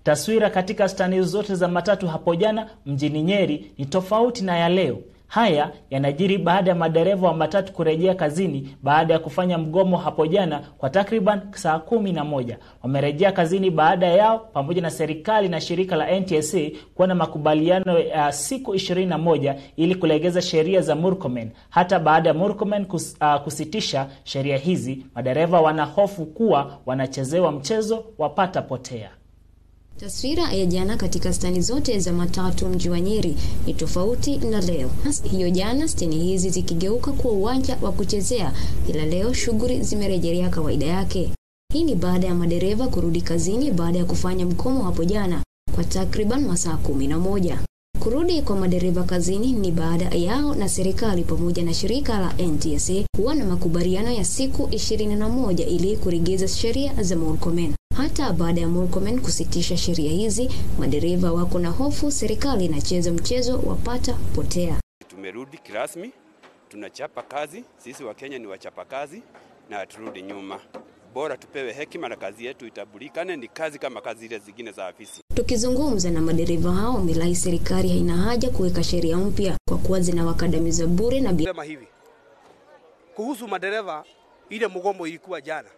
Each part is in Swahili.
Taswira katika stani zote za matatu hapo jana mjini Nyeri ni tofauti na ya leo. Haya yanajiri baada ya madereva wa matatu kurejea kazini baada ya kufanya mgomo hapo jana kwa takriban saa kumi na moja. Wamerejea kazini baada yao pamoja na serikali na shirika la NTSA kuwa na makubaliano ya siku 21 ili kulegeza sheria za Murkomen. Hata baada ya Murkomen kus, uh, kusitisha sheria hizi, madereva wanahofu kuwa wanachezewa mchezo wapata potea. Taswira ya jana katika stani zote za matatu mji wa Nyeri ni tofauti na leo. Hiyo jana steni hizi zikigeuka kuwa uwanja wa kuchezea, ila leo shughuli zimerejelea kawaida yake. Hii ni baada ya madereva kurudi kazini baada ya kufanya mgomo hapo jana kwa takriban masaa kumi na moja. Kurudi kwa madereva kazini ni baada yao na serikali pamoja na shirika la NTSA kuwa na makubaliano ya siku 21 ili kuregeza sheria za Murkomen. Hata baada ya Murkomen kusitisha sheria hizi, madereva wako na hofu serikali inacheza mchezo wapata potea. Tumerudi kirasmi, tunachapa kazi. Sisi wa Kenya ni wachapa kazi na haturudi nyuma. Bora tupewe hekima na kazi yetu itambulikane, ni kazi kama kazi ile zingine za afisi. Tukizungumza na madereva hao, wamelai serikali haina haja kuweka sheria mpya kwa kuwa zinawakandamiza bure na Sema hivi kuhusu madereva, ile mgomo ilikuwa jana.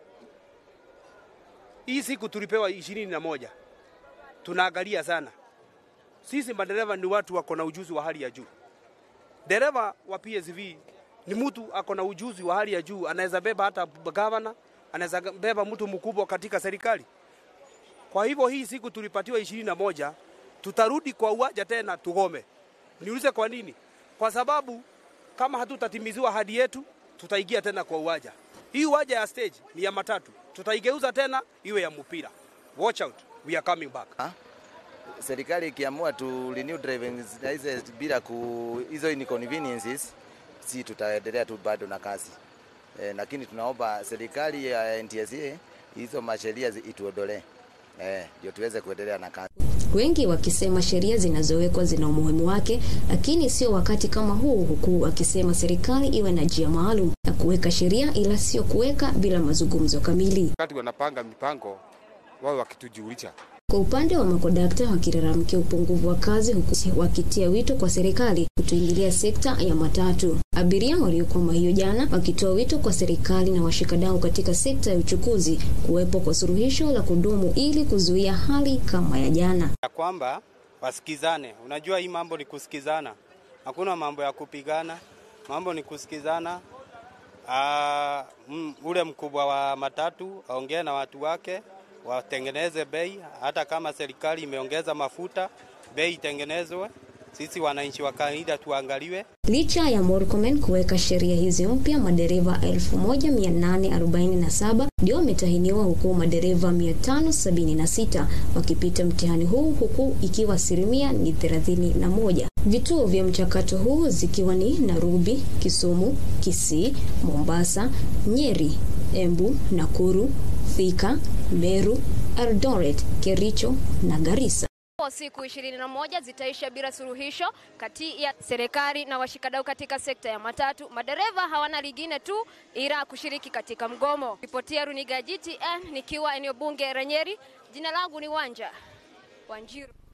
Hii siku tulipewa ishirini na moja. Tunaangalia sana sisi madereva ni watu wako na ujuzi wa hali ya juu. Dereva wa PSV ni mtu ako na ujuzi wa hali ya juu, anaweza beba hata gavana, anaweza beba mtu mkubwa katika serikali. Kwa hivyo hii siku tulipatiwa ishirini na moja, tutarudi kwa uwanja tena tugome. Niulize kwa nini? Kwa sababu kama hatutatimiziwa ahadi yetu, tutaingia tena kwa uwanja. Hii uwanja ya stage ni ya matatu, tutaigeuza tena iwe ya mpira. Watch out, we are coming back. Ha? Serikali ikiamua tu renew driving license bila ku hizo inconveniences, si tutaendelea tu bado na kazi e, lakini tunaomba serikali ya NTSA hizo masheria ituondolee ndio e, tuweze kuendelea na kazi. Wengi wakisema sheria zinazowekwa zina umuhimu wake, lakini sio wakati kama huu, huku wakisema serikali iwe na njia maalum ya kuweka sheria, ila sio kuweka bila mazungumzo kamili. Wakati wanapanga mipango wao wakitujulisha kwa upande wa makodakta wakilalamikia upungufu wa kazi huku wakitia wito kwa serikali kutoingilia sekta ya matatu. Abiria waliokwama hiyo jana wakitoa wito kwa serikali na washikadau katika sekta ya uchukuzi kuwepo kwa suluhisho la kudumu ili kuzuia hali kama ya jana, ya kwamba wasikizane. Unajua hii mambo ni kusikizana, hakuna mambo ya kupigana, mambo ni kusikizana. Aa, m, ule mkubwa wa matatu aongee na watu wake watengeneze bei. Hata kama serikali imeongeza mafuta, bei itengenezwe, sisi wananchi wa kawaida tuangaliwe. Licha ya Murkomen kuweka sheria hizi mpya, madereva 1847 ndio wametahiniwa huku madereva 576 wakipita mtihani huu huku ikiwa asilimia ni 31. Vituo vya mchakato huu zikiwa ni Nairobi, Kisumu, Kisii, Mombasa, Nyeri, Embu, Nakuru, Thika, Meru, Eldoret, Kericho na Garissa. Siku ishirini na moja zitaisha bila suluhisho kati ya serikali na washikadau katika sekta ya matatu. Madereva hawana lingine tu ila kushiriki katika mgomo. Ripotia Runiga GTN nikiwa eneo bunge la Nyeri. Jina langu ni Wanja Wanjiru.